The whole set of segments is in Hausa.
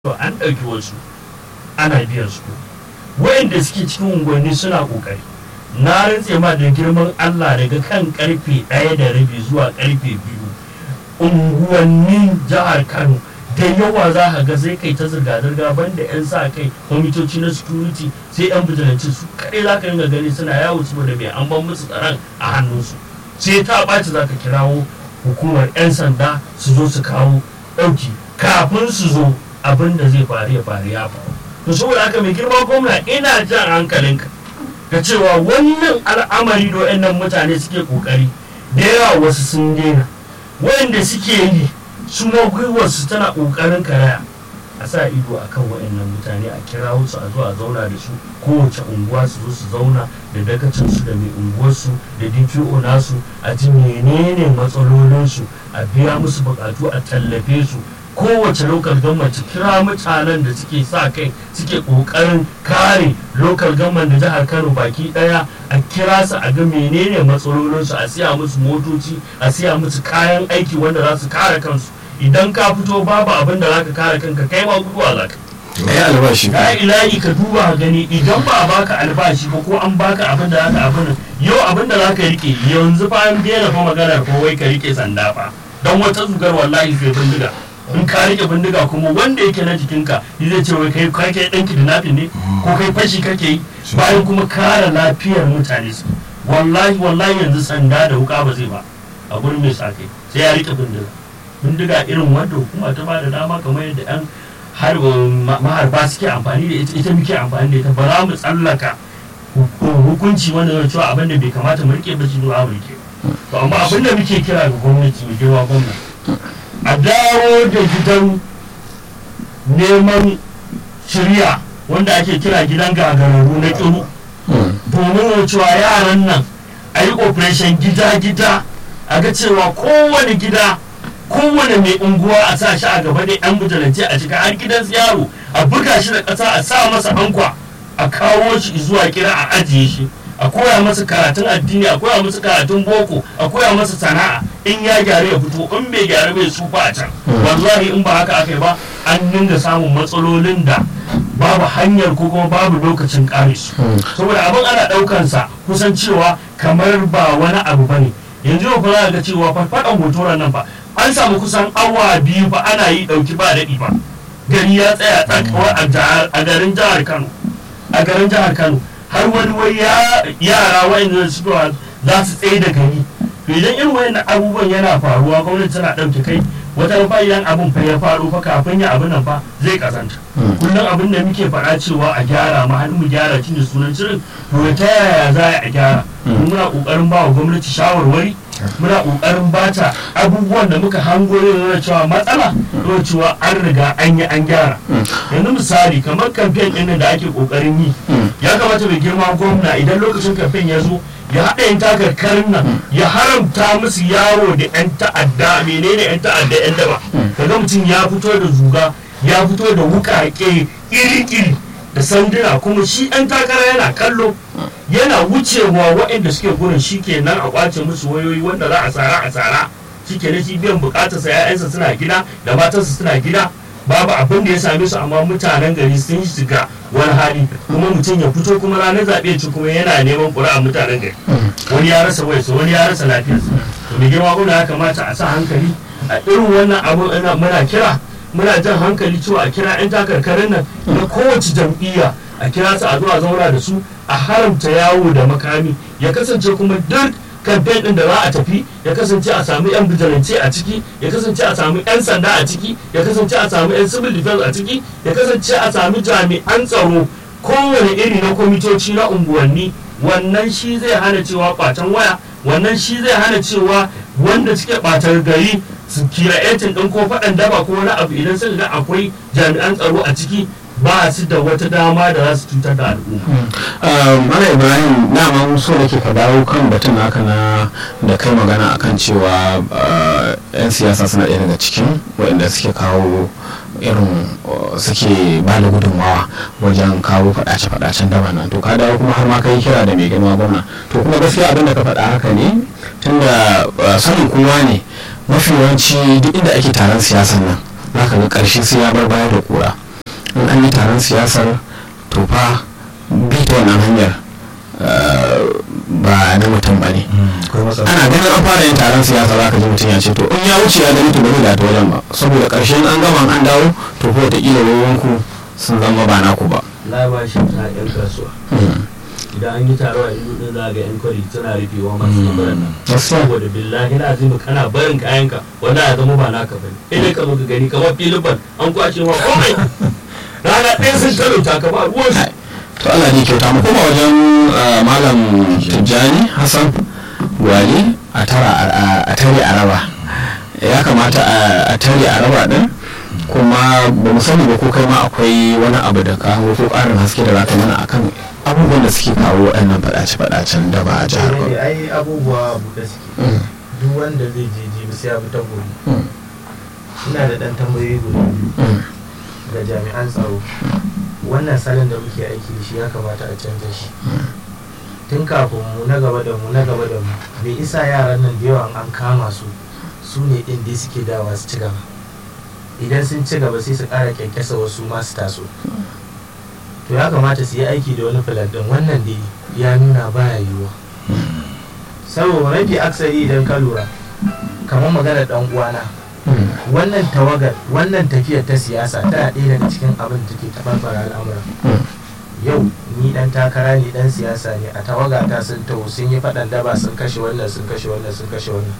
to an ɗauki wasu ana biyan su wayanda suke cikin unguwanni suna ƙoƙari na rantse ma da girman Allah daga kan karfe ɗaya da rabi zuwa karfe biyu unguwannin jihar Kano da yawa za ka ga sai kai ta zirga-zirga banda 'yan sa kai kwamitoci na security sai 'yan bijilanci su kaɗai za ka ringa gani suna yawo saboda mai an ban musu tsaron a hannunsu sai ta ɓaci za ka kirawo hukumar 'yan sanda su zo su kawo ɗauki kafin su zo abin da zai faru ya faru ya faru to saboda haka mai girma gwamna ina jan hankalinka ga cewa wannan al'amari da wayannan mutane suke kokari da yawa wasu sun daina wayanda suke yi su ma gwiwarsu tana kokarin karaya a sa ido a kan wayannan mutane a kira su a zo a zauna da su kowace unguwa su zo su zauna da dakacinsu da mai unguwarsu da dpo nasu a ji menene matsalolinsu a biya musu bukatu a tallafe su kowace lokal government kira mutanen da suke sa kai suke kokarin kare lokal government da jihar kano baki daya a kira su a ga menene matsalolinsu a siya musu motoci a siya musu kayan aiki wanda za su kare kansu idan ka fito babu abin da zaka kare kanka kai ma guduwa zaka ai albashi ya ilahi ka duba gani idan ba a baka albashi ba ko an baka abin da zaka abin yau abin da zaka rike yanzu fa an daina fa maganar ko wai ka rike sanda fa dan wata zugar wallahi sai bindiga in ka rike bindiga kuma wanda yake na jikinka zai ce wai kai kai kai dan kidnapping ne ko kai fashi kake yi bayan kuma kare lafiyar mutane su wallahi wallahi yanzu sanda da wuka ba zai ba a gurin mai sa kai sai ya rike bindiga bindiga irin wanda hukuma ta ba da dama kamar yadda yan har maharba suke amfani da ita ita muke amfani da ita ba za mu tsallaka hukunci wanda zai cewa abin da bai kamata mu rike ba shi ba mu rike to amma abin da muke kira ga gwamnati mai girma gwamnati a dawo da gidan neman shirya wanda ake kira gidan gagararru na kiru domin cewa yaran nan a yi operation gida-gida a ga cewa kowane gida kowane mai unguwa a sa shi a gaba da yan bujalance a cika har gidan yaro a buga shi da ƙasa a sa masa ankwa a kawo shi zuwa kira a ajiye shi a koya masa karatun addini a koya masa karatun boko a koya masa sana'a in ya gyara ya fito in bai gyara bai sufa a can wallahi in ba haka aka yi ba an dinga samun matsalolin da babu hanyar ko kuma babu lokacin kare su saboda abin ana daukan sa kusan cewa kamar ba wani abu bane yanzu yau fa za ga cewa farfadan hotoran nan ba an samu kusan awa biyu ba ana yi dauki ba daɗi ba gari ya tsaya tsakawa a garin jihar Kano a garin jihar Kano har wani wai yara wa'anda suka za su tsaye da gari to idan irin wayannan abubuwan yana faruwa gwamnati tana ɗauke kai wata fa idan abin fa ya faru fa kafin ya abin nan fa zai kazanta kullum abin da muke faɗa cewa a gyara ma har mu gyara shi da sunan shirin to ta yaya za a gyara muna kokarin ba wa gwamnati shawarwari muna kokarin bata abubuwan da muka hango ne cewa matsala to cewa an riga an yi an gyara yanzu misali kamar kamfen ɗin da ake kokarin yi ya kamata mai girma gwamna idan lokacin kamfen ya zo ya haɗa yin takarkarin nan ya haramta musu yawo da 'yan ta'adda menene 'yan ta'adda 'yan daba kaga mutum ya fito da zuga ya fito da wukake iri-iri da sanduna kuma shi 'yan takara yana kallo yana wucewa waɗanda suke gurin shi ke nan a ƙwace musu wayoyi wanda za a tsara a tsara shi ke shi biyan bukatarsa 'ya'yansa suna gida da matarsa suna gida babu abin da ya same su amma mutanen gari sun shiga wani hali kuma mutum ya fito kuma ranar zaɓe ci kuma yana neman ƙuri'a mutanen gari wani ya rasa wayarsa wani ya rasa lafiyarsa to mai girma gwamna ya kamata a sa hankali a irin wannan abu muna kira muna jan hankali cewa a kira 'yan takarkarin nan na kowace jam'iyya a kira su a zuwa zauna da su a haramta yawo da makami ya kasance kuma duk kamfen din da za a tafi ya kasance a samu yan bijilance a ciki ya kasance a samu yan sanda a ciki ya kasance a samu yan civil defense a ciki ya kasance a samu jami'an tsaro kowane iri na kwamitoci na unguwanni wannan shi zai hana cewa kwacen waya wannan shi zai hana cewa wanda suke ɓatar gari su kira yancin ɗin ko faɗan daba ko wani abu idan suka ga akwai jami'an tsaro a ciki ba su da wata dama da za su cutar da al'umma. Mala Ibrahim na ma so da ke ka dawo kan batun haka na da kai magana akan cewa 'yan siyasa suna ɗaya daga cikin waɗanda suke kawo irin suke ba da gudunmawa wajen kawo faɗace-faɗacen daba nan to ka dawo kuma har ma kai kira da mai girma gwamna to kuma gaskiya abin da ka faɗa haka ne tunda sanin kowa ne mafi yawanci duk inda ake taron siyasan nan za ka ga ƙarshe sai ya bar baya da kura an yi taron siyasar to fa bi ta wannan hanyar eh, ba na mutum ba ne akwai matsala ana ganin an fara yin taron siyasa za ka ji mutum ya ce to in ya wuce ya gani to ba zai ta wajen ba saboda ƙarshen an gama an dawo to ko wataƙila ruwanku sun zama ba naku ba la ba shi ta yan kasuwa idan an yi taro a ido din za ga yan kwari suna rufewa masu kabarin nan gaskiya saboda billahi na azimu kana barin kayanka wanda ya zama ba naka bane idan ka zo ka gani kamar filin ban an kwace ma komai rana ɗaya sun talauta ka ba ruwan su to Allah ne kyauta mu kuma wajen eh, malam Tijjani Hassan Gwali a tara a- a tare a raba ya kamata a- a tare a raba din kuma ba mu sani ba ko kai ma akwai wani abu da ka hango ko ƙarin haske da za ka mana akan abubuwan da suke kawo waɗannan faɗace-faɗacen da ba a jihar ne Kano. ai abubuwa buɗe suke Mm, duk wanda zai je jibi sai ya bi ta gobe mm, ina da ɗan tambayoyi guda biyu mm. ga jami'an tsaro wannan salon da muke aiki da shi ya kamata a canza shi tun kafin mu na gaba da mu na gaba da mu bai isa yaran nan da yawan an kama su su ne ɗin dai suke dawa su ci gaba idan sun ci gaba sai su ƙara kyankyasa wasu masu taso to ya kamata su yi aiki da wani filan ɗin wannan dai ya nuna baya yiwuwa saboda mafi aksari idan ka lura kamar magana ɗan uwana Mm, wannan tawagar wannan tafiyar ta siyasa tana ɗaya daga cikin abin da ke tabarbara al'amura mm, yau ni dan takara ne dan siyasa ne a tawaga ta sun taho sun yi faɗan daba sun kashe wannan sun kashe wannan sun kashe wannan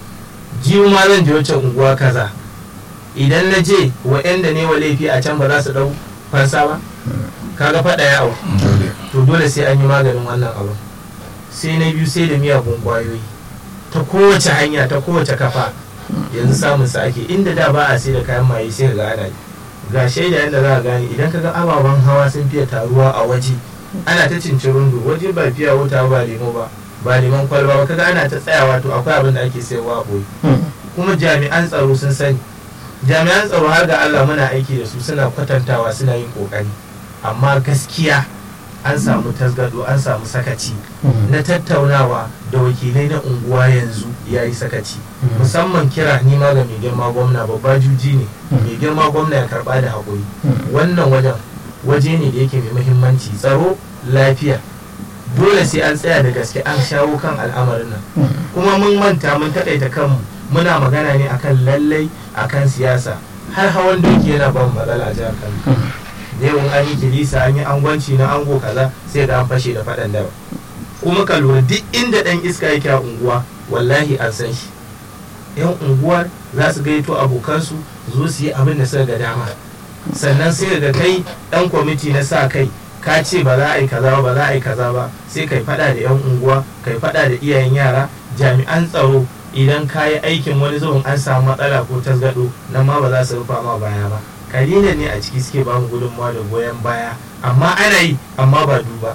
jiwu ma zan je wacce unguwa kaza idan na je wa'yanda ne wa laifi a can ba za su ɗau fansa ba kaga faɗa ya au dole to dole sai an yi maganin wannan abin sai na biyu sai da miyagun kwayoyi ta kowace hanya ta kowace kafa yanzu samun sa ake inda da ba a sai da kayan maye sai ga ana yi ga shaida yadda za a gane idan ka ga ababen hawa sun fiye taruwa a waje ana ta cincin rundu waje ba fiya wuta ba lemo ba ba lemon kwalba ba kaga ana ta tsayawa to akwai abin da ake sayarwa a boye mm. kuma jami'an tsaro sun sani jami'an tsaro har ga Allah muna aiki da su suna kwatantawa suna yin kokari amma gaskiya an samu tasgado an samu sakaci na tattaunawa da wakilai na unguwa yanzu ya yi sakaci musamman kira nima ga mai girma gwamna babba juji ne mai girma gwamna ya karba da haƙuri wannan wajen waje ne da yake mai muhimmanci tsaro lafiya dole sai an tsaya da gaske an shawo kan al'amarin nan kuma mun manta mun taƙaita kanmu muna magana ne akan lallai akan siyasa har hawan doki yana ba mu matsala a jihar kano da yawan an yi kilisa an yi angwanci na ango kaza sai ga an fashe da faɗan daba kuma ka lura duk inda ɗan iska yake a unguwa wallahi an san shi yan unguwar za su gaito abokansu zo su yi abin da suka ga dama sannan sai ga kai ɗan kwamiti na sa kai ka ce ba za a yi kaza ba ba za a yi kaza ba sai kai faɗa da yan unguwa kai faɗa da iyayen yara jami'an tsaro idan ka yi aikin wani zuwan an samu matsala ko tasgado nan ma ba za su rufa ma baya ba kalilan ne a ciki suke ba mu gudunmawa da goyon baya amma ana yi amma ba duba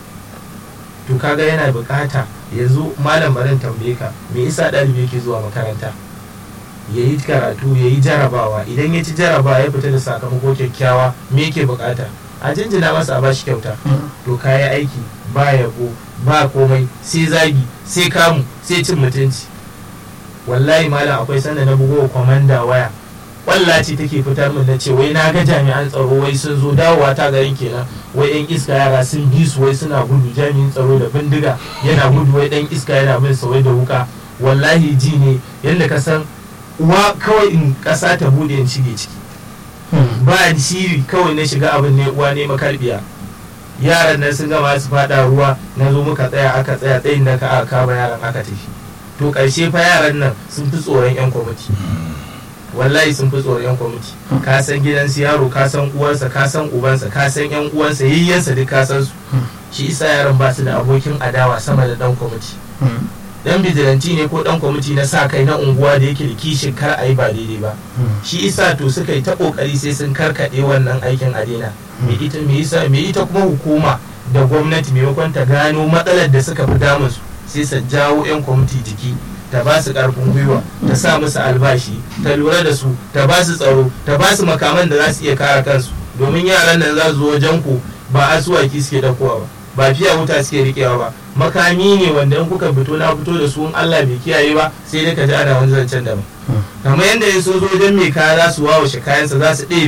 to kaga yana bukata yanzu malam barin tambaye ka me yasa ɗalibi yake zuwa makaranta ya yi karatu ya yi jarabawa idan ya ci jarabawa ya fita da sakamako kyakkyawa me yake bukata a jinjina masa a bashi kyauta to kaya aiki ba yabo ba komai sai zagi sai kamu sai cin mutunci wallahi malam akwai sanda na bugo kwamanda waya kwalla ce take fitar min na ce wai na ga jami'an tsaro wai sun zo dawowa ta garin kenan wai yan iska yara sun bi su wai suna gudu jami'in tsaro da bindiga yana gudu wai dan iska yana bin sa wai da wuka wallahi ji ne yadda ka san uwa kawai in kasa ta bude in shige ciki ba shiri kawai na shiga abin ne uwa ne makarbiya yaran nan sun gama su fada ruwa na zo muka tsaya aka tsaya tsayin da ka aka kama yaran aka tafi to karshe fa yaran nan sun fi tsoron yan kwamiti wallahi sun fi tsoron yan kwamiti ka san gidansu yaro ka san uwarsa ka san ubansa ka san yan uwansa yayyansa duk ka san su shi isa yaran ba su da abokin adawa sama da dan kwamiti dan bijilanti ne ko dan kwamiti na sa kai na unguwa da yake da kishin kar a yi ba daidai ba shi isa to suka yi ta kokari sai sun karkade wannan aikin a daina me ita me isa me ita kuma hukuma da gwamnati maimakon ta gano matsalar da suka fi damun su sai su jawo yan kwamiti jiki ta ba su karfin gwiwa ta sa musu albashi ta lura da su ta ba su tsaro ta ba su makaman da za su iya kare kansu domin yaran nan za su zo wajen ku ba asuwaki suke dakowa ba ba fiya wuta suke rikewa ba makami ne wanda in kuka fito na fito da su in Allah bai kiyaye ba sai dai ka ji ana wani zancen daban kamar yadda in sun zo wajen mai kaya za su wawashe kayansa za su ɗebe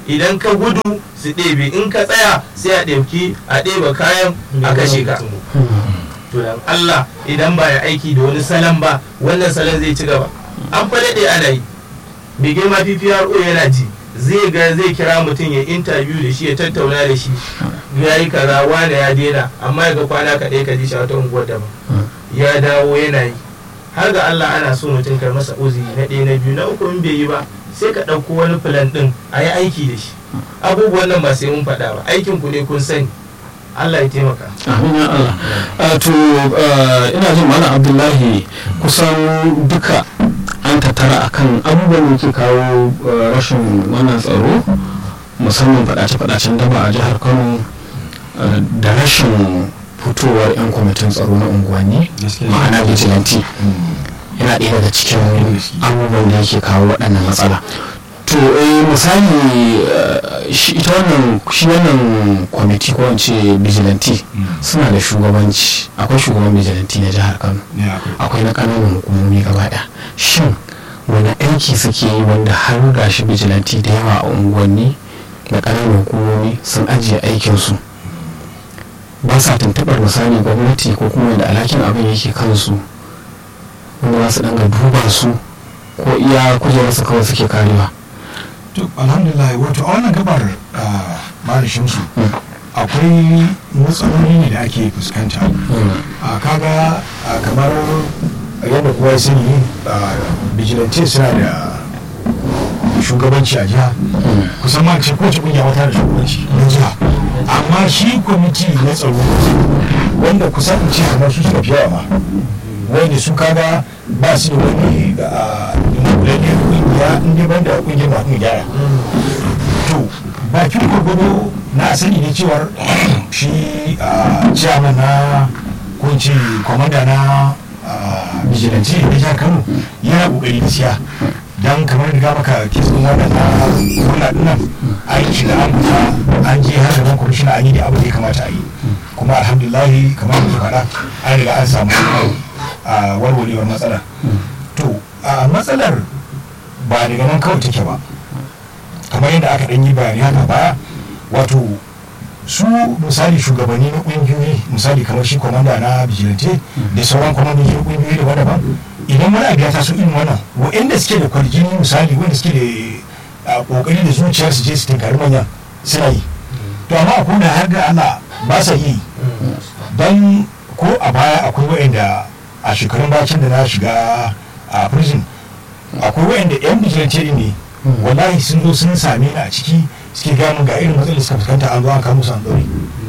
idan ka gudu su ɗebe in ka tsaya sai a ɗauki a ɗeba kayan a kashe ka to dan Allah idan ba ya aiki da wani salon ba wannan salon zai ci gaba an fa daɗe ana yi mai girma PPRO yana ji zai ga zai kira mutum ya interview da shi ya tattauna da shi ya yi kaza wane ya daina amma ya ga kwana kaɗai ka ji shi a wata unguwar daban ya dawo yana yi har ga Allah ana so mutum kai masa uzuri na ɗaya na biyu na uku in bai yi ba sai ka ɗauko wani filan ɗin a yi aiki da shi abubuwan nan ba sai mun faɗa ba aikin ku ne kun sani Allah ya taimaka amin ya Allah Ah, to ah, ina jin malam abdullahi kusan duka an tattara akan abubuwan da ke kawo ah, rashin wannan tsaro musamman fadace-fadacen daba a jihar kano ah, da rashin fitowar 'yan kwamitin tsaro na unguwanni ma'ana vigilante yana ɗaya daga cikin abubuwan da yake kawo waɗannan matsala to eh misali eh, shi ita wannan shi wannan kwamiti ko in ce vigilante suna da shugabanci akwai shugaban vigilante na jihar kano akwai na kananan hukumomi gaba ɗaya shin wani aiki suke yi wanda har gashi vigilante da yawa a unguwanni da kananan hukumomi sun ajiye aikinsu ba sa tuntuɓar misali gwamnati ko kuma da alhakin abin yake kansu wanda za su ɗanga duba su ko iya kujerarsu kawai suke karewa to alhamdulillah wato a wannan gabar mara shamsu akwai matsaloli ne da ake fuskanta a kaga a kamar yadda kowa ya sani vigilante suna da shugabanci a jiha kusan ma ce kowace kungiya wata da shugabanci na jiha amma shi kwamiti na tsaro wanda kusan in ce kamar su suka fi yawa ma wanda su kaga ba su da wani dunkulalliyar kungiya inda ban da kungiyar ma kun gyara to bakin gwagwado na sani ne cewar shi chairman na kunci kwamanda na vigilante na jihar kano yana kokari gaskiya don kamar riga maka kisan wannan na kula dinnan aiki da an fita an je har gaban kwamishina an yi da abu da ya kamata a yi kuma alhamdulillahi kamar da ke faɗa an riga an samu a warwarewar matsala to a matsalar ba daga nan kawai take ba kamar yadda aka ɗan yi bayani haka baya wato su misali shugabanni na ƙungiyoyi misali kamar shi kwamanda na vigilante da sauran kwamandoji na ƙungiyoyi daban-daban idan wani abu ya taso irin wannan waɗanda suke da kwarjini misali wanda suke da ƙoƙari da zuciyar su je su tinkari manyan suna yi to amma akwai da har ga Allah ba sa yi don ko a baya akwai waɗanda a shekarun bacin da na shiga a prison akwai waɗanda yan vigilante ne wallahi sun zo sun same ni a ciki suke gamin ga irin matsalar suka fuskanta an zo an kamo su an ɗaure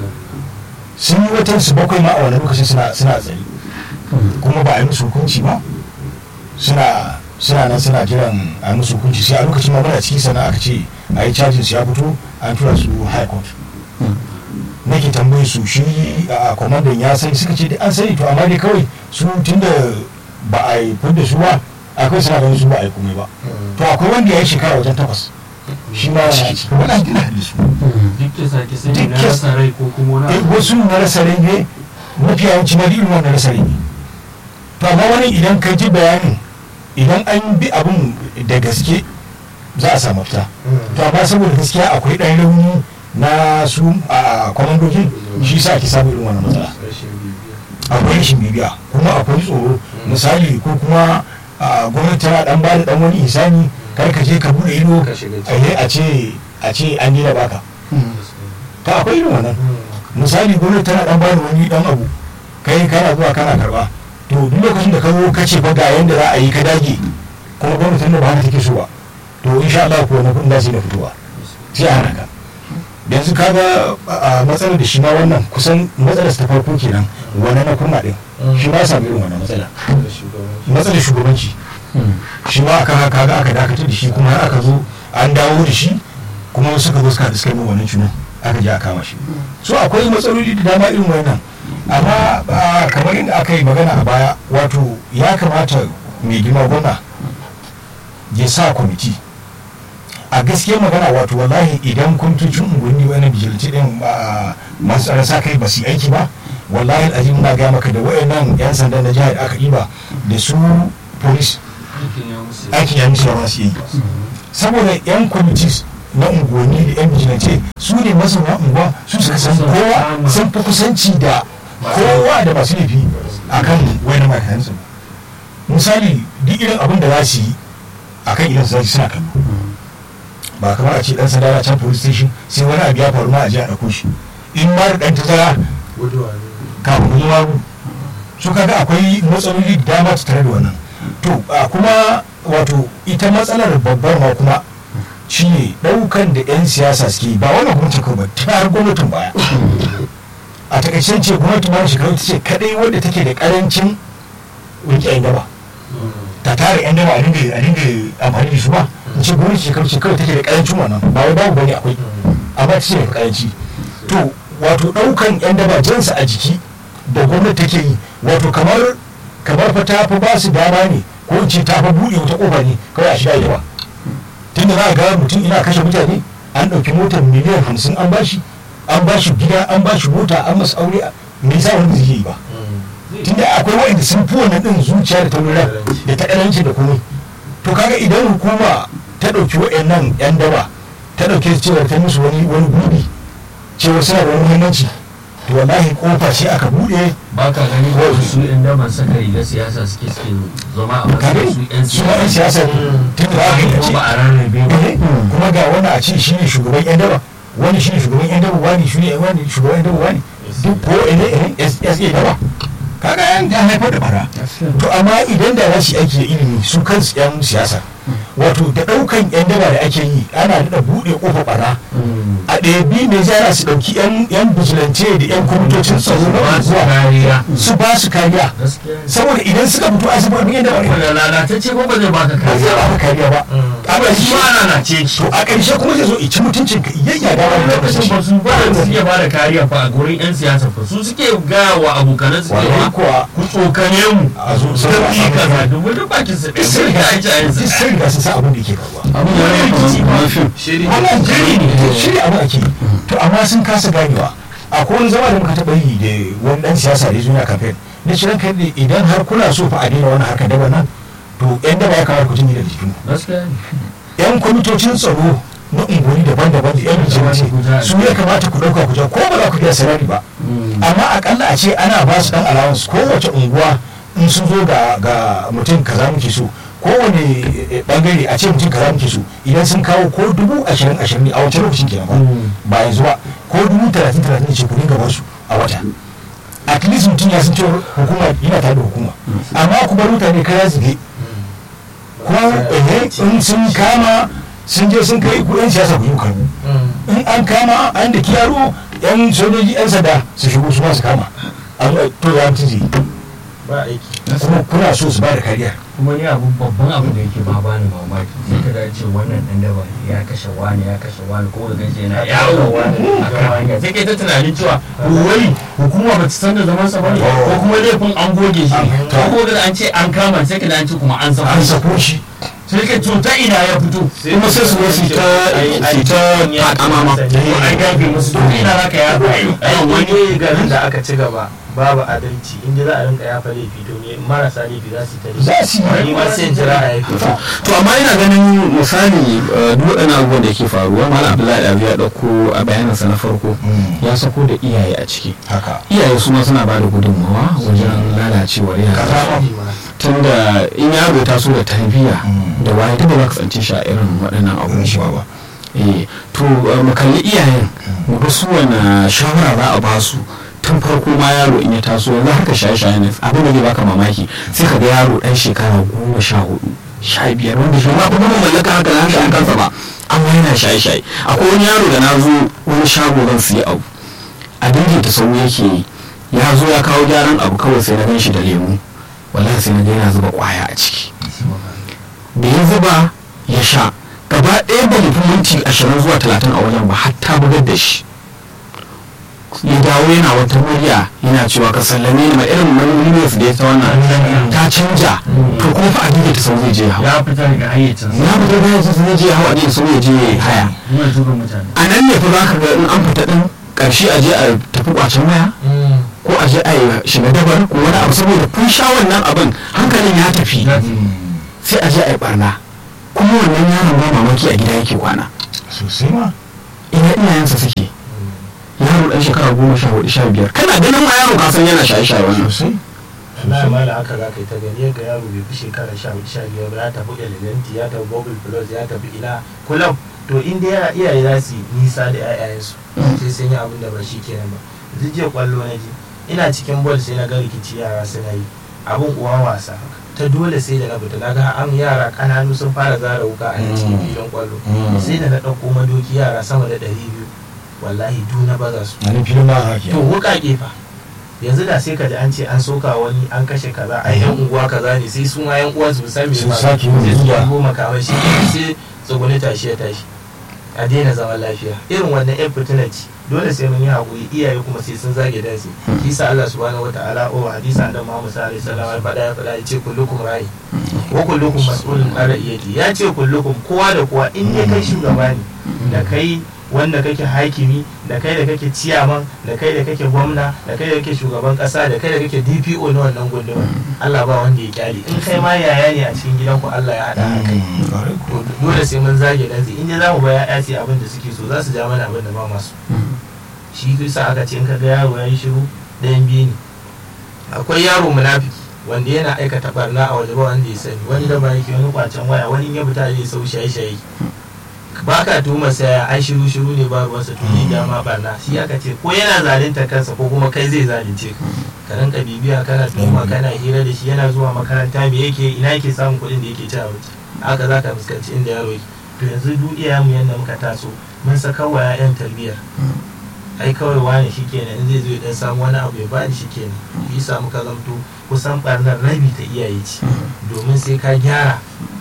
sun yi watan su bakwai ma a wani lokacin suna suna tsari kuma ba a yi musu hukunci ba suna suna nan suna jiran a yi musu hukunci sai a lokacin ma muna ciki sana aka ce a yi cajin su ya fito an tura su high court nake tambaye su shi a kwamandan ya sani suka ce an sani to amma dai kawai su tunda ba a yi fudda su ba akwai suna ganin su ba a yi komai ba to akwai wanda ya yi shekara wajen takwas shi ma yana ciki wani gina da su duk da sake sani na rasa rai ko kuma wani eh abu wasu na rasa rai ne mafi yawanci ma irin wannan rasa rai ne to amma wani idan ka ji bayanin idan an bi abun da gaske za a samu fita to amma saboda gaskiya akwai ɗan rauni na su a kwamandojin shi sa ake samun irin wannan matsala akwai rashin bibiya kuma akwai tsoro misali ko kuma a gwamnati tana dan bada dan wani isani kar ka je ka bude ido Ka shiga a yi a ce a ce an dina baka to akwai irin wannan misali gwamnati tana dan bada wani dan abu kai kana zuwa kana karba to duk lokacin da ka zo ka ce fa ga yanda za a yi ka dage kuma gwamnatin da ba haka take so ba to insha Allah ko na kudin da na fitowa sai a hana ka yanzu kaga a matsalar da shi ma wannan kusan matsalar ta farko kenan wani na kurna din shi ma sami irin wannan matsala matsalar shugabanci shi ma aka haka ga aka dakatar da shi kuma har aka zo an dawo da shi kuma suka zo suka suka yi wannan cunan aka je aka kama shi so akwai matsaloli da dama irin wannan amma ah, kamar yadda aka yi magana a baya wato ya kamata mai girma gwamna ya sa kwamiti a gaskiyar magana wato wallahi idan kwamitocin unguwanni wani bijilci din ba masu tsaron sa kai ba su yi aiki ba wallahi azim na gaya maka da wayannan yan sanda na jihar aka ɗiba da su police aikin ya musu aikin ya musu yawa su yi saboda yan kwamiti na unguwanni da yan bijilance su ne mazauna unguwa su suka san kowa sun fi kusanci da kowa da masu laifi akan wani makaransu misali duk irin abin da za su yi akan idan su suna kallo ba kamar a ce dan sanda na can police station sai wani abu ya faru ma a je a ɗauko shi in ma da ɗan tazara guduwa ne kafin zuwa mu su kaga akwai matsaloli da dama ta tare da wannan to a kuma wato ita matsalar babbar ma kuma shine ɗaukan da 'yan siyasa suke yi, ba wannan gwamnati kawai ba ta har gwamnatin baya a takaicen ce gwamnati ma shekaru ta ce kadai wadda take da karancin rike 'yan daba ta tara 'yan daba a dinga a dinga amfani da su ba in ce gwamnati shekaru ce kawai take da karancin wannan ba wai babu bane akwai amma ta ce da karanci to wato ɗaukan 'yan daba jansa a jiki da gwamnati take yi wato kamar kamar fa ta fi ba su dama ne ko in ce ta fi buɗe wata ƙofa ne kawai a shiga yawa tun da za a ga mutum ina kashe mutane an ɗauki motar miliyan hamsin an bashi an bashi gida an bashi mota an masa aure me yasa wani zai yi ba tun da akwai waɗanda sun fi wannan ɗin zuciya da taurin da ta ƙaranci da komai to kaga idan hukuma ta ɗauki waɗannan 'yan daba ta ɗauke su cewa ta musu wani wani gurbi cewa suna da wani muhimmanci to wallahi kofa ce aka buɗe ba ka gani ko su yan daban saka riga siyasa suke suke zama a kare matsayin su su yan ma 'yan siyasa siyasa ne tun da aka yi ko ce ba a rarrabe ba eh, kuma ga wani a ce shi ne shugaban 'yan daba wani shi ne shugaban 'yan daba wani shi ne wani shugaban 'yan daba wani duk ko ene ene sa daba kaga yan ya haifar da bara to amma idan da za su yi aiki da ilimi su kansu 'yan siyasa wato da ɗaukan 'yan daba da ake yi ana da buɗe ƙofa bara a ɗabi ne za su ɗauki 'yan bijilance da 'yan kwamitocin tsaro na ba su unguwa kariya su ba su kariya gaskiya ne. saboda idan suka fito a saboda yan daba ne wanda lalatacce ko ba zai baka ba zai kariya ba ka kariya ba amma shi shi ma lalace to a ƙarshe kuma zai zo ici mutuncin ka yayya da wani lokacin ba su ba da suke ba da kariya fa a gurin yan siyasa fa su suke gaya wa abokanan su Wallahi cewa kuwa ku tsokane mu a zo su sai tafi a kaza samu domin duk bakin su duk ɗaya sun sai riga ta aiki a yanzu duk sun riga sun san abin da ke faruwa abin da ya rikici kama ba. kamar fim shiri wannan jiri ne shiri abu ake yi. to amma sun kasa ganewa akwai wani zama da muka taɓa yi da wani ɗan siyasa da ya zo na kamfen na shirin kai ne idan har kuna so fa a daina wani harkar daba nan to yan daba ya kamata ku jini daga jikin gaskiya ne yan kwamitocin tsaro na unguwanni daban-daban da yan bijimance su ya kamata ku ɗauka ku ja ko ba za ku biya sarari ba amma akalla a ce ana ba su dan allowance kowace unguwa in sun zo ga ga mutum kaza muke so kowane eh, bangare a ce mutum kaza muke so idan sun kawo ko dubu ashirin ashirin ne a wancan lokacin kenan ba ba yanzu ba ko dubu talatin talatin ne ce ku dinga basu a wata at least mutum ya san cewa hukuma yana tare da hukuma amma ku bar mutane kaya zige ko eh, in sun kama sun je sun kai ku yan siyasa ku yi karbu in an kama an da yaro yan sojoji yan sanda su shigo su ma su kama a zo a to ya mutum zai yi. ba aiki kuma kuna so su ba da kariya kuma ni abu babban abu da yake ba bani mamaki sai ka dace wannan dan daba ne ya kashe wani ya kashe wani ko da gaje yana yawo a kan hanya sai kai ta tunanin cewa wai hukuma ba ta san da zaman sa bane ko kuma laifin an goge shi ko ko da an ce an kama sai ka da an ce kuma an sako an shi sako shi sai ka to ta ina ya fito kuma sai su zo su ta su ta takama ma ko an gafe musu to ina zaka ya bai ai wani garin da aka ci gaba babu adalci inda za a rinka yafa laifi to ne marasa laifi za su yi ta za su yi ni ma sai in jira a yafi to amma ina ganin misali eh, duk waɗannan abubuwan da ke faruwa malam abdullahi abu ya ɗauko a bayanansa na farko ya sako da iyaye a ciki haka iyaye su ma suna ba da gudunmawa wajen lalacewar yara kaza tunda in yaro ya taso da tarbiyya Mm. da waye ta ba za ka tsanci shi a irin waɗannan abubuwa ba eh to eh, mu kalli iyayen mu ga su wani shawara za a ba su tun farko ma yaro in ya taso yanzu haka shaye-shaye ne abin da zai baka mamaki sai ka ga yaro ɗan shekara goma sha hudu sha biyar wanda shi ma kuma mallaka haka na hankali kansa ba amma yana shaye-shaye akwai wani yaro da na zo wani shago zan siya abu abin da ta sau yake yi ya zo ya kawo gyaran abu kawai sai na gan shi da lemu wallahi sai na ga yana zuba kwaya a ciki da ya zuba ya sha gaba ɗaya ba mu fi minti ashirin zuwa talatin a wajen ba hatta bugar da shi ya dawo yana wata murya yana cewa ka sallame ni ma irin muryarsa da ya ta wannan ta canja to kuma fa abin da ta sau zai je hawa ya fita daga hayyacinsa ya fito da yanzu zai je hawa ne sau ya je haya kuma tura mutane a nan ne fa za ka ga in an fita din ƙarshe a je a tafi kwacen waya ko a je a yi shiga dabar ko wani abu saboda kun sha wannan abin hankalin ya tafi sai a je a yi barna kuma wannan yaron ba mamaki a gida yake kwana sosai ma ina iyayensa suke yaro dan shekara goma sha hudu sha biyar kana ganin ma yaro ka san yana shaye shaye wannan sosai na mala haka za ka yi ta gani yadda yaro bai fi shekara sha hudu sha biyar ba ya tafi elementi ya tafi google plus ya tafi ina kulam to in dai yara iyaye za su yi nisa da 'ya'yayensu sai sun yi abin da ba shi kenan ba yanzu jiya kwallo na ji ina cikin bol sai na ga rikici yara suna yi abin uwa wasa haka ta dole sai da na fita na ga an yara kananu sun fara zara wuka a cikin filin kwallo sai da na ɗauko madoki yara sama da ɗari biyu wallahi du na baza su a nan filin ba haka to wuƙaƙe fa yanzu da sai ka ji an ce an soka wani an kashe kaza a yan unguwa kaza ne sai su ma yan uwa su san me Su ba sake sai yin su zuwa. dubo makamai shi ne sai tsuguni tashi ya tashi a daina zaman lafiya irin wannan yan fitina ce dole sai mun yi haƙuri iyaye kuma sai sun zage dansu shi sa Allah subhanahu wataala o hadisa da Muhammad sallallahu alaihi wasallam ya faɗa ya faɗa ya ce kullukum ra'i wa kullukum mas'ulun an ra'iyati ya ce kullukum kowa da kowa in dai kai shugaba ne da kai wanda kake hakimi da kai da kake ciyaman da kai da kake gwamna da kai da kake shugaban kasa da kai da kake dpo na wannan gunduma allah ba wanda ya kyale in kai ma yaya ne a cikin gidanku allah ya haɗa a kai to dole sai mun zage dan in dai za mu ba ya'ya ce abin da suke so za su ja mana abin da ba masu shi sa aka ce in ka ga yaro ya yi shiru ɗayan biyu ne akwai yaro munafiki wanda yana aikata barna a waje ba wanda ya sani wani da ba yake wani kwacen waya wani in ya fita zai sau shaye-shaye ba ka tuhuma saya ai shiru shiru ne ba ruwansa to ne dama barna shi aka ce ko yana zalunta kansa ko kuma kai zai zalunce ka ka rinka bibiya kana tuhuma kana hira da shi yana zuwa makaranta me yake ina yake samun kuɗin da yake ci abinci haka za ka fuskanci inda yaro yake to yanzu duk iyayenmu yadda muka taso mun saka wa 'ya'yan tarbiyyar ai kawai wani shi kenan in zai zo ya dan samu wani abu ya bani shi kenan shi yasa muka zamto kusan barnar rabi ta iyaye ce domin sai ka gyara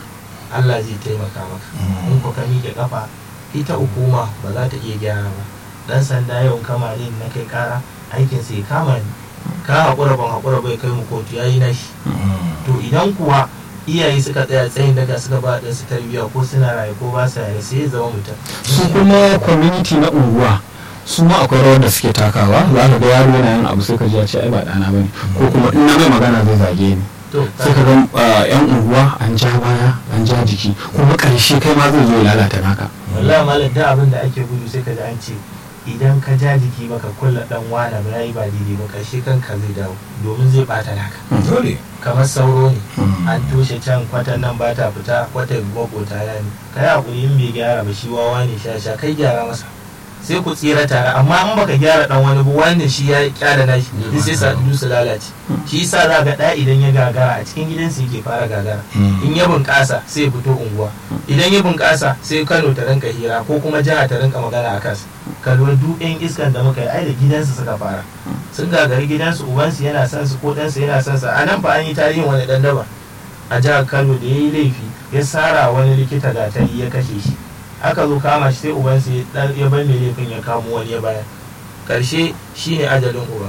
Allah zai taimaka maka in ko ka miƙe kafa ita hukuma ba za ta iya gyara ba dan sanda yau kama ne na kai kara aikin sai kama ni ka haƙura ban haƙura bai kai mu kotu yayi nashi to idan kuwa iyaye suka tsaya tsayin daga suka ba ɗan su tarbiyya ko suna raye ko ba su raye sai ya zama mutum su kuma community na unguwa su ma akwai rawar da suke takawa za ka ga yaro yana yin abu sai ka ji ya ce ai ba ɗana bane ko kuma in na mai magana zai zage ni to sai ka ga uh, yan unguwa an ja baya an ja jiki kuma ƙarshe kai ma zai zo ya lalata naka wallahi malam da abin da ake gudu sai ka ji an ce idan ka ja jiki baka kulla dan wana ba yayi ba daidai ba karshe kanka zai dawo domin zai bata naka dole kamar sauro ne an toshe can kwatan nan ba ta fita kwatan makota ya ne kai hakuri in bai gyara ba shi wawa ne sha sha kai gyara masa sai ku tsira tare amma in baka gyara dan wani ba wani shi ya kyara nashi duk sai sa su lalace shi yasa za ga da idan ya gagara a cikin gidansa yake fara gagara in ya bunƙasa sai ya fito unguwa idan ya bunƙasa sai Kano ta rinka hira ko kuma jiha ta rinka magana a kansa ka lura duk yan iskan da muka yi ai da gidansu suka fara sun gagari gidansu ubansu yana son su ko ɗansu yana son sa a nan fa an yi tarihin wani ɗan daba a jihar Kano da ya yi laifi ya sara wani likita gatari ya kashe shi aka zo kama shi sai ubansa ya dan- ya bar mai laifin ya kamo wani ya bayar karshe shine ajalin uba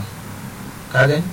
ka gani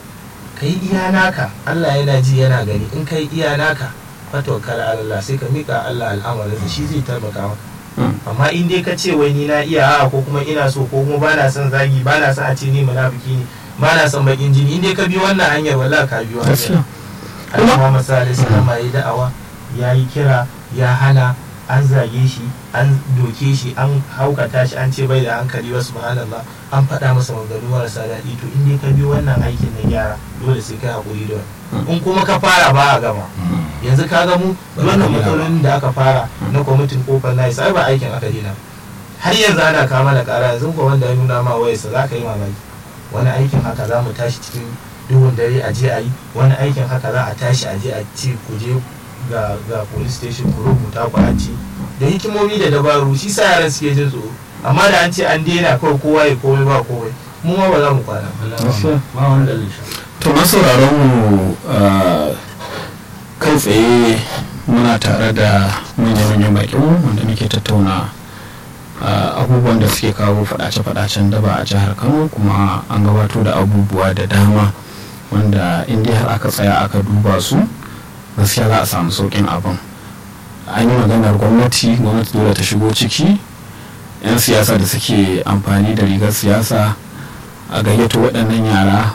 ka yi iya naka Allah yana ji yana gani in ka yi iya naka fatawakkal ala Allah sai ka mika Allah al'amarin shi zai taimaka maka amma in dai ka ce wai ni na iya a ko kuma ina so ko kuma bana son zagi bana son a ce ni munafiki ne bana son bakin jini in dai ka bi wannan hanyar wallahi ka biyo hanyar Allah Muhammad sallallahu alaihi wasallam ya yi da'awa ya yi kira ya hana an zage shi an doke shi an haukata shi an ce bai da hankali wa subhanallah an faɗa masa maganganu marasa daɗi to in dai ka bi wannan aikin na gyara dole sai kai hakuri da wani in kuma ka fara ba a gama yanzu ka ga mu wannan matsalolin da aka fara na kwamitin kofar na sai ba aikin aka dina har yanzu ana kama da kara yanzu ko wanda ya nuna ma wayarsa za ka yi mamaki wani aikin haka za mu tashi cikin duhun dare a je a yi wani aikin haka za a tashi a je a ce ku je ga ga police station ku rubuta ku a ci da hikimomi da dabaru shi sa yaran suke jin tsoro amma da an ce an daina kawai kowa ya komai ba komai mu ma ba za mu kwana ba wanda zai sha to masauraron mu uh, kai tsaye muna tare da manyan-manyan bakinmu wanda muke tattauna uh, abubuwan da suke kawo fadace-fadacen daba a jihar kano kuma an gabato da abubuwa da dama wanda inda har aka tsaya aka duba su gaskiya za a samu sauƙin abin an yi maganar gwamnati gwamnati dole ta shigo ciki 'yan siyasa da suke amfani da rigar siyasa a gayyato waɗannan yara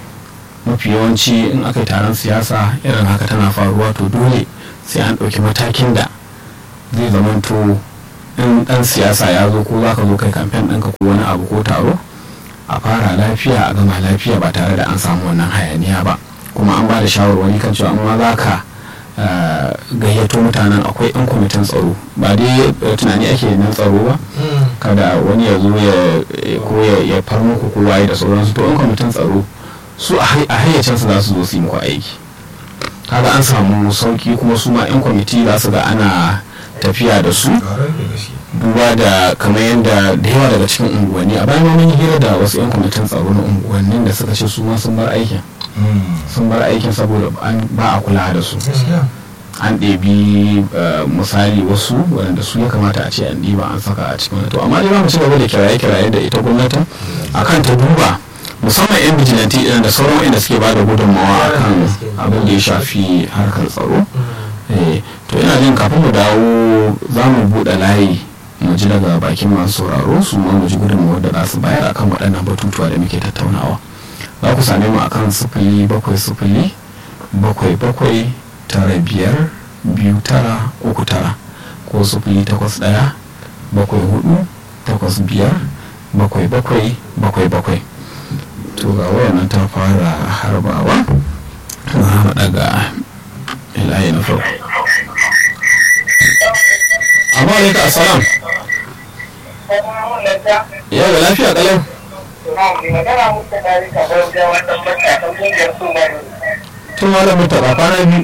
mafi yawanci in aka yi taron siyasa irin haka tana faruwa to dole sai an ɗauki matakin da zai zamanto in dan siyasa ya zo ko za ka zo kai kamfen ɗinka ko wani abu ko taro a fara lafiya a gama lafiya ba tare da an samu wannan hayaniya ba kuma an ba da shawarwari kan cewa amma za ka eh, gayyato mutanen akwai 'yan kwamitin tsaro ba dai eh, tunani ake nan tsaro ba kada wani ya zo ya ya- ko ya ya far muku ko waye da sauransu to 'yan kwamitin tsaro su a hay- a hayyacinsu za su zo su yi muku aiki kaga an samu sauki kuma su ma 'yan kwamiti za su ga ana tafiya da su Ƙwarar da gaske. duba da kamar yadda da yawa daga cikin unguwanni a bayan ma mun yi hira da wasu 'yan kwamitin tsaro na unguwannin da suka ce su ma sun bar aikin Mm. sun bar aikin saboda an ba a kula da su Gaskiya. an ɗebi eh, misali wasu waɗanda su ya kamata a ce an ɗiba an saka a cikin wani to amma dai za mu ci gaba da kiraye-kiraye da ita gwamnatin akan ta duba musamman 'yan bijilanti ɗin da sauran inda suke ba da gudunmawa akan abin da ya shafi harkar tsaro Eh, to ina jin kafin mu dawo za mu buɗe layi mu ji daga bakin masu sauraro su ma mu ji gudunmawar da za su bayar akan waɗannan batutuwa da muke tattaunawa za ku same mu akan sifili bakwai sifili bakwai bakwai tara biyar biyu tara uku tara ko sifili takwas ɗaya bakwai hudu takwas biyar bakwai bakwai bakwai bakwai to ga wayannan ta fara harbawa za mu daga ilayi na farko amma alaika assalam yau da lafiya kalau tun malam mutaka kwana biyu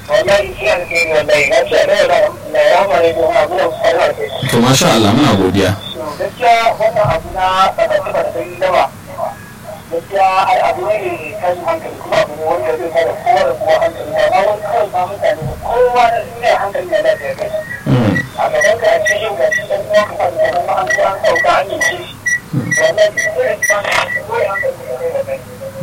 to masha Allah muna godiya gaskiya wannan abu na ƙasashe ba da sanyi dama gaskiya ai abu ne mai tashin hankali kuma abu ne wanda zai kada kowa da kowa hankali ba ma wani kawai ba mutane ba kowa da duniya hankali na lafiya kai Mm, a gaban ka a cikin ga shi ɗan uwa ka fadi da kuma an zo an sauka an yi shi wannan duk da ba ne kawai hankali na lafiya kai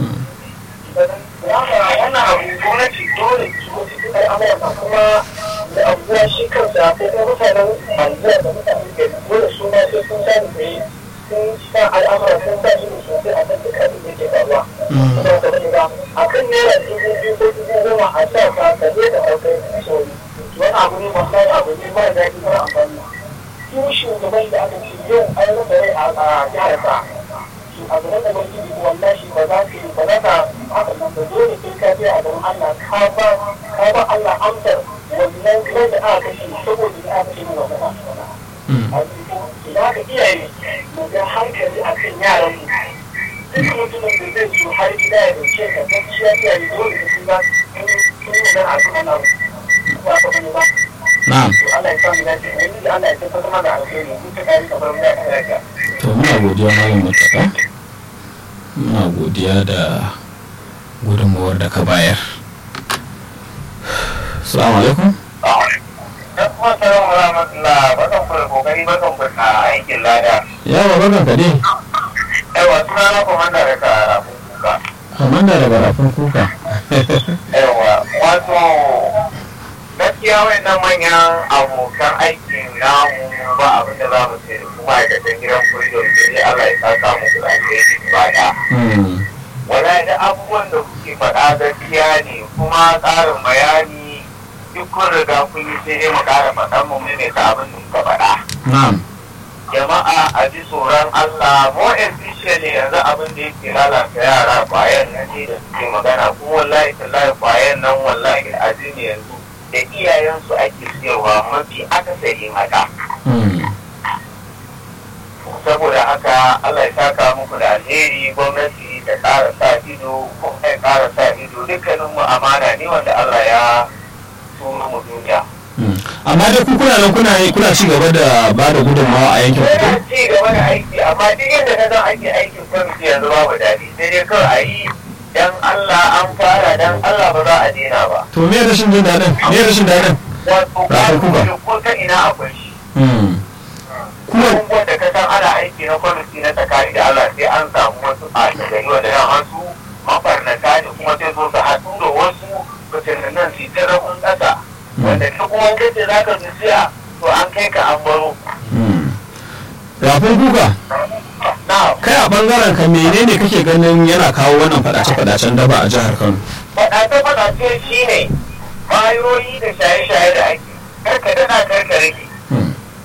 wannan abu gwamnati dole su zo su kai amurka kuma da abubuwa shi kansa ko kuma mutanen Najeriya da mutanen gari dole su ma sai sun sani da yi sun sa al'amura sun sa su sosai a kan duk abin da ke faruwa. Kuma ka bari ba a kan naira dubu biyu ko dubu goma a sa ka ka je da ɗaukar sauri. Wani abu ne wallahi abu ne mara daɗi mara amfani. Su shugaban da aka ce yau an rasa rai a jihar sa. Su a gaban da wani wallahi ba za ka yi ba za ka haka nan ba dole sai ka je a gaban Allah ka ba ka ba Allah amsar wannan kai da aka kashe saboda ya aka kashe wannan mm, za ka iyaye mu ga hankali a kan yaran mu duk mutumin da zai zo har gida ya dauke ka gaskiya iyaye dole da sun ba sun yi nan a kan wannan ba ka bane ba na'am to Allah ya samu lafiya yanzu Allah ya tabbatar mana da alheri mun ta kare ka bar mu da lafiya to muna godiya malam mutaka muna godiya da gudunmawar da ka bayar salamu alaikum dan kuma salamu rahmatullah bakan ku da kokari bakan ku da aikin lada yawa barkan ka dai yawa suna na komanda da ka rafin kuka kamanda da barafin kuka yawa wato gaskiya wannan manyan abokan aikin namu ba abin da za mu ce da kuma aikatan gidan kurido sai Allah ya saka muku da alheri ba da Mm, wala da abubuwan da kuke faɗa gaskiya ne kuma ƙarin bayani duk kun riga kun yi sai dai mu ƙara faɗan mu ne ta abin da muka faɗa na'am jama'a a ji tsoron Allah more especially yanzu abin da yake lalata yara kwayan nan ne da suke magana kuma wallahi tallahi kwayan nan wallahi azumi yanzu da iyayensu ake siyarwa mafi akasarin haka Mm, saboda haka Allah ya saka muku da alheri gwamnati ta ƙara sa ido kuma ya ƙara sa ido dukkanin mu amana ne wanda Allah ya turo mu duniya mm. amma dai ku kuna nan kuna kuna ci gaba da ba da gudunmawa a yankin ku Yana ci gaba da aiki amma duk inda ka san ake aikin kwamiti yanzu babu daɗi sai dai kawai a yi dan Allah an fara dan Allah ba za a daina ba. to me rashin jin daɗin me rashin daɗin Wato Rafin kuka. kwamiti ko ta ina akwai shi. Mm, kuma Abubuwan da ka san ana aiki na kwamiti na tsakani da Allah sai an samu wasu a gari wanda yan wasu mafarnata ne kuma sai zo su haɗu da wasu fitinannan su ta rabin ƙasa. Wanda ta kuma kace za ka zuciya to an kai ka an baro. mm. rafin kuka Na kai a bangaren ka menene kake ganin yana kawo wannan fadace-fadacen daba a jihar kano faɗace-faɗace shi ne bayoyi da shaye-shaye da ake karka dana karka rage Mm,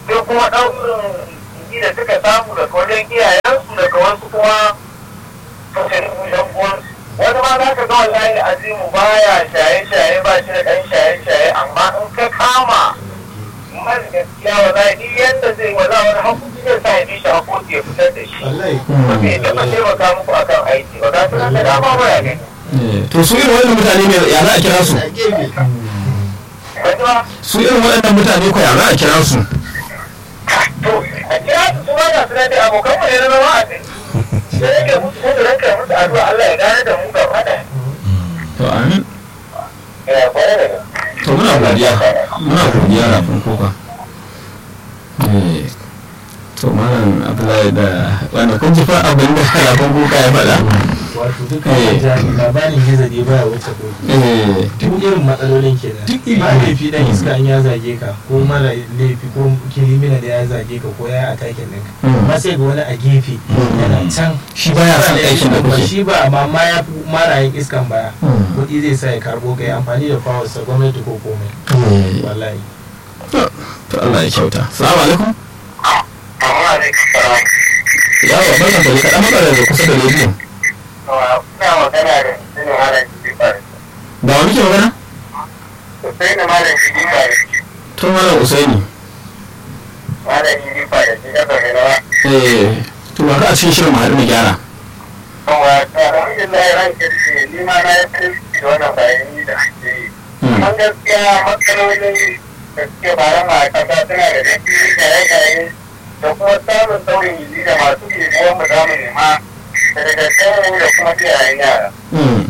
sai kuma ɗaurin jiki da suka samu daga wajen iyayensu daga wasu kuma fashin ɗan uwansu wani ma za ka ga wallahi azimu baya shaye-shaye ba shi da ɗan shaye-shaye amma in ka kama mara gaskiya wallahi duk yadda zai wala wani hakuki zai sa ya bi shi hakoki ya fitar da shi ba bai taɓa taimaka muku akan aiki ba ga su nan da dama ba ya gani Eh, to su irin waɗannan mutane ne ya za a kira su wani ma su irin waɗannan mutane ko ya za a kira su to a kira su su ma ga su nan dai abokan mu ne na zama a kai sai nake musu ko da ranka musu addu'a Allah ya gane da mu gaba ɗaya to amin ya kwarai da gaske to muna godiya muna godiya rafin koka Eh, to malam abdullahi da wanda kun ji fa abin da rafin koka ya faɗa wato duka Eh. jami labarin gizo ne baya wuce koki Eh, duk irin matsalolin kenan Duk iri. ba laifi dan iska in ya zage ka ko mara laifi ko kirimina da ya zage ka ko ya yi atakin ɗinka Mm. amma sai ga wani a gefe yana can shi baya son aikin da ba kuke shi ba amma ma ya fi marayin iskan baya Mm. kuɗi zai sa ya karbo ka yi amfani da fawarsa gwamnati ko komai Eh, wallahi to to Allah ya kyauta salamu alaikum amma ne kasara yawa barkan da kaɗan matsalar da kusa da rediyo kuna magana da sinin malam jibbar da wani ke magana sai da malam jibbar to malam usaini malam jibbar da shi daga gaba eh to ba ka a cikin shirin mu haɗu mu gyara kuma alhamdulillah ran kirki ni ma na yi farin ciki da wannan bayani da ake yi Mm. an gaskiya matsalolin da suke bara ma kasa suna da dafi shaye-shaye da kuma samun saurin yi da masu bibiyan mu zamu nema daga gaskiya da kuma iyayen yara Mm.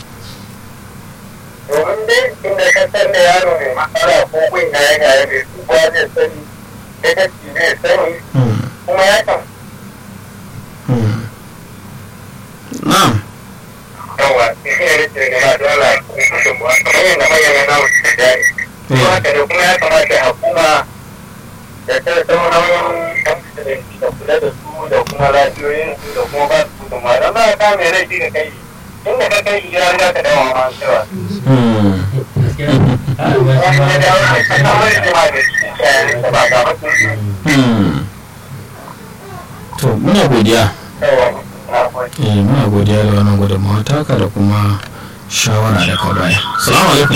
domin dai inda ka san da yaro mai matsala ko kun gaya gaya mai tuba zai sani da gaski zai sani Mm. kuma ya kan Mm. na'am yawa sai ya rike gaba dole kuma gudunmuwa kamar yadda manyan na wuce da jari kuma haka da kuma ya kamata hukuma da ta sauran yan kasuwanci da kula da su da kuma lafiyoyinsu da kuma ba su gudunmuwa don ba ka mai rai shi da kai inda ka kai shi ya riga ka dawo ma cewa Mm. gaskiya har ba shi wani ma ya dawo ka samu rigima da shi shayarin da ba ga mutum Mm. to muna godiya yawa na gode eh muna godiya da wannan gudunmawa taka da kuma shawara da ka baya salamu alaikum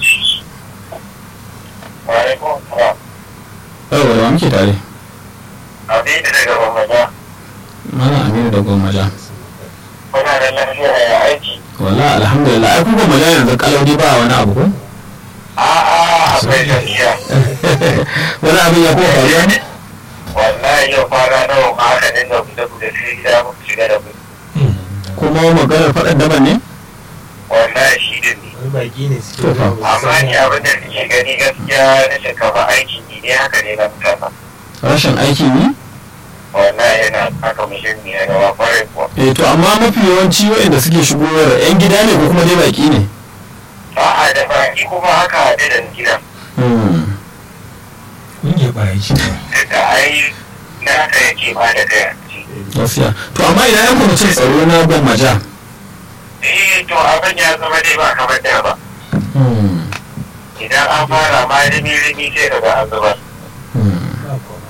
wa alaikum salam yawa da wa muke tare abin da daga bambaja malam aminu da gwammaja kuna da lafiya ya aiki wala alhamdulillah ai kun gwammaja yanzu kalaudi ba wani abu ko a'a akwai tafiya wani abin ya kowa faruwa ne wallahi yau kwana nawa ma aka dinga fita fita sai gida muku shiga da kuɗi kuma maganar faɗan daban ne wallahi shi din ne wani baki ne suke To fa. zuwa ba su amma san ni abin da suke gani gaskiya na shinkafa aikin ni ne haka ne na mutane rashin aiki ne wallahi yana haka muhimmi a gaba kwarai kuwa eh to amma mafi yawanci waɗanda suke shigowar yan gida ne ko kuma dai baki ne a'a da baki kuma haka haɗe da gidan Hmm. ƙungiyar ɓarayi ce ba da ai na haka yake ba da kai gaskiya to amma ina yan kwamitin tsaro na gwammaja eh to abin ya zama dai ba kamar da ba Hmm. idan an fara ma rimi rimi sai ka ga an zubar Hmm. ba komai.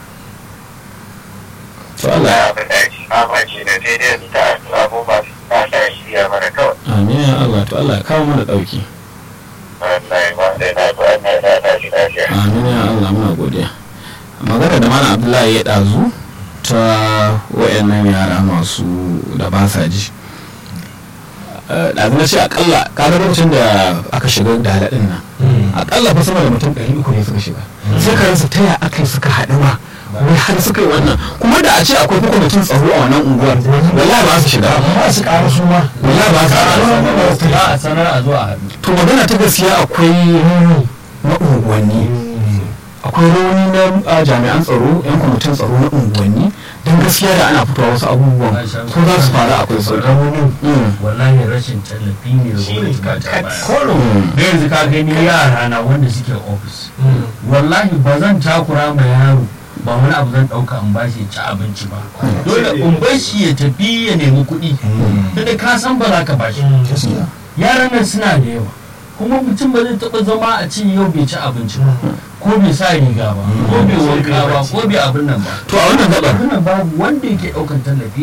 to Allah Allah abin da ake fama ce da sai dai mu ta addu'a ko ba su ta sa shirya mana kawai amin ya Allah to Allah ya kawo mana ɗauki wallahi ba da na ba na da ta shi lafiya amin ya Allah muna godiya magana da malam abdullahi ya ɗazu ta wayannan yara masu da ba sa ji Eh, ɗazu na ce akalla kaga lokacin da aka shiga da haɗin nan akalla fa sama da mutum ɗari uku ne suka shiga sai ka rasa taya aka yi suka haɗu ba wai har suka yi wannan kuma da a ce akwai kwamitin tsaro a wannan unguwar wallahi ba su shiga ba su ƙara su ma wallahi ba su shiga za a sanar a zo a haɗu to magana ta gaskiya akwai rauni na unguwanni akwai rauni na a, jami'an tsaro yan kwamitin tsaro na unguwanni don gaskiya da ana fitowa wasu abubuwan ko za su faru akwai su raunin Mm. wallahi rashin tallafi ne da gwamnati ba ta baya Mm. da yanzu ka gani yara na wanda suke ofis Mm. wallahi ba zan takura ma yaro ba wani abu zan ɗauka in bashi ya ci abinci ba dole in bar shi ya tafi ya nemi kuɗi da ka san ba za ka bashi gaskiya yaran nan suna da yawa kuma mutum ba zai taɓa zama a ce yau bai ci abinci ba ko bai sa riga ba ko bai wanka ba ko bai abin nan ba to a wannan gabar abin nan babu wanda yake ɗaukan tallafi